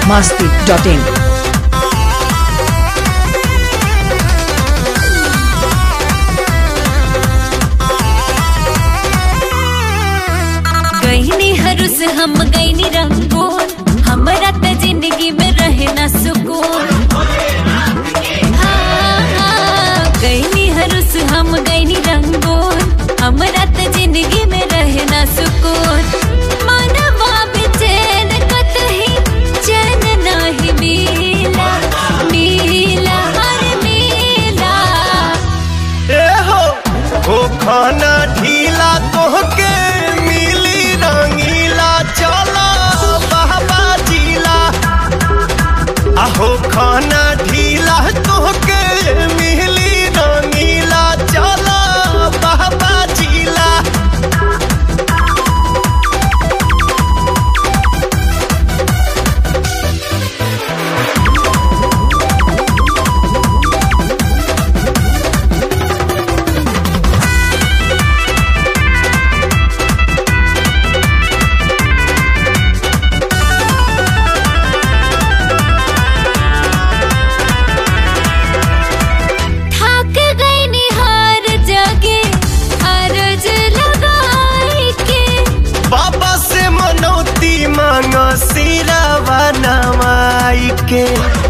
masti.in. गईनी हरुस हम गईनी रंगून हमरा त जिंदगी में रहे ना सुकून हाँ, हाँ, गईनी हरुस हम गईनी रंगून हमरा त जिंदगी में रहे ना सुकून मनवा बेचैन कतही चैन नाही मिला मिला हर मिला ए हो हो खाना ढीला तोहके मिली रंगीला चला बाबा जीला आहो खाना ढीला तोहके मिली रंगीला चला बाबा जीला थक गई निहार जगे अरज लगाई के बाबा से मनौती मांग सिरावा नवाई के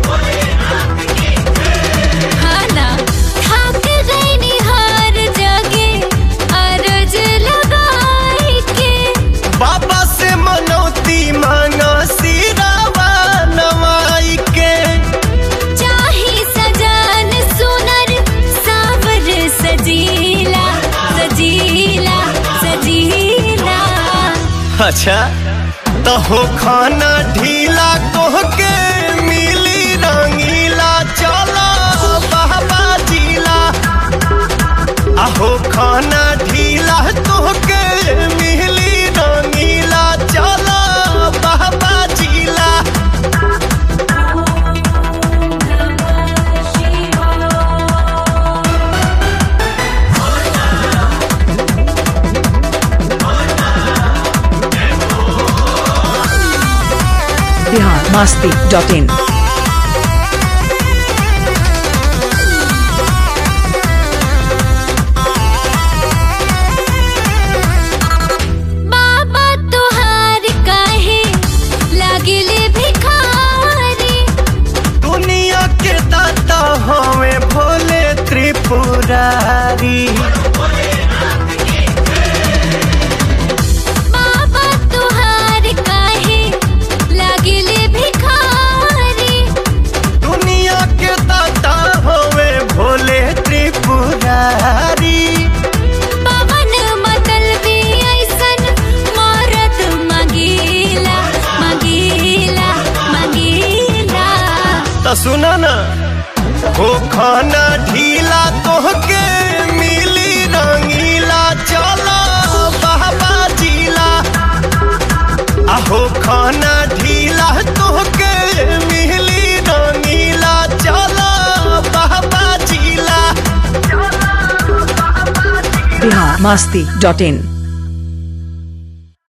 खाना थक गई निहार जगे अरज लगाई के बाबा से मनौती मांग सिरावा नवाई के चाही सजान सुनर सावर सजीला सजीला सजीला अच्छा तो हो खाना ढीला तोहके मिली रंगीला चला बाबा जीला आहो खाना ढीला तोहके मिली रंगीला चला बाबा जीला Bihar masti.in. बाबा तुहार काहे लागिले भिखारी दुनिया के दाता हमें भोले त्रिपुरारी बाबा तुहार काहे लागिले भिखारी दुनिया के दाता हमें भोले त्रिपुरारी पवन मतल भी ऐसन मारत मगीला मगीला मगीला तो सुना ना हो खाना ढीला तोहके मिली रंगीला चला बाबा जीला आहो खाना ढीला तोहके मिली रंगीला चला बाबा जीला Bihar masti.in.